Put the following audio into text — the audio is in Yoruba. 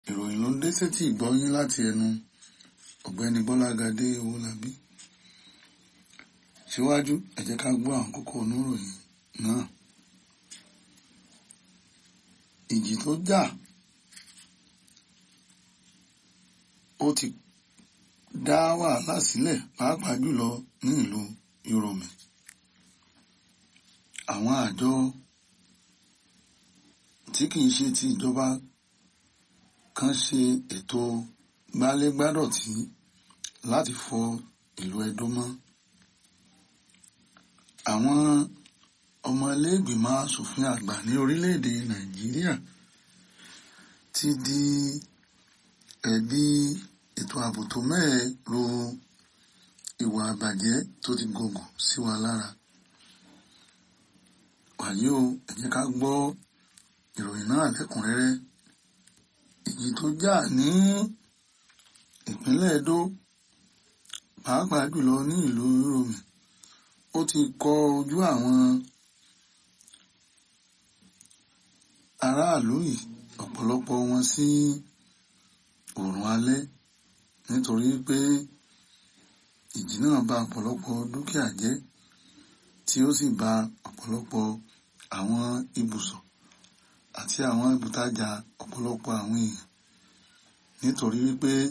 ìròyìn ló ń dé sétí ìgbọ́yín láti ẹnu ọ̀gbẹ́ni Bọ́lágadé Owólabí síwájú ẹ jẹ́ ká gbọ́ àwọn kókó oníròyìn náà ìjì tó jà ó ti dá wàhálà sílẹ̀ pàápàá jùlọ ní ìlú Yorùmí àwọn àjọ tí kìí ṣe ti ìjọba kan ṣe ètò gbálégbádọ̀tí láti fọ ìlú Ẹdó mọ́ àwọn ọmọ iléègbìmọ̀ asòfin àgbà ní orílẹ̀-èdè Nàìjíríà ti di ẹ̀bi ètò ààbò tó mẹ́ẹ̀ ro ìwà àbàjẹ́ tó ti gògùn sí wa lára wàyí o ẹ jẹ́ ká gbọ́ ìròyìn náà lẹ́kùnrẹ́rẹ́ ìjì tó jà ní ìpínlẹ̀ Ẹdó pàápàá jùlọ ní ìlú Yorùmí ó ti kọ ojú àwọn aráàlú yìí ọ̀pọ̀lọpọ̀ wọn sí oòrùn alẹ́ nítorí pé ìjì náà bà ọ̀pọ̀lọpọ̀ dúkìá jẹ́ tí ó sì bà ọ̀pọ̀lọpọ̀ àwọn ibùsọ̀ àti àwọn ibùtajà ọ̀pọ̀lọpọ̀ àwọn èèyàn nítorí wípé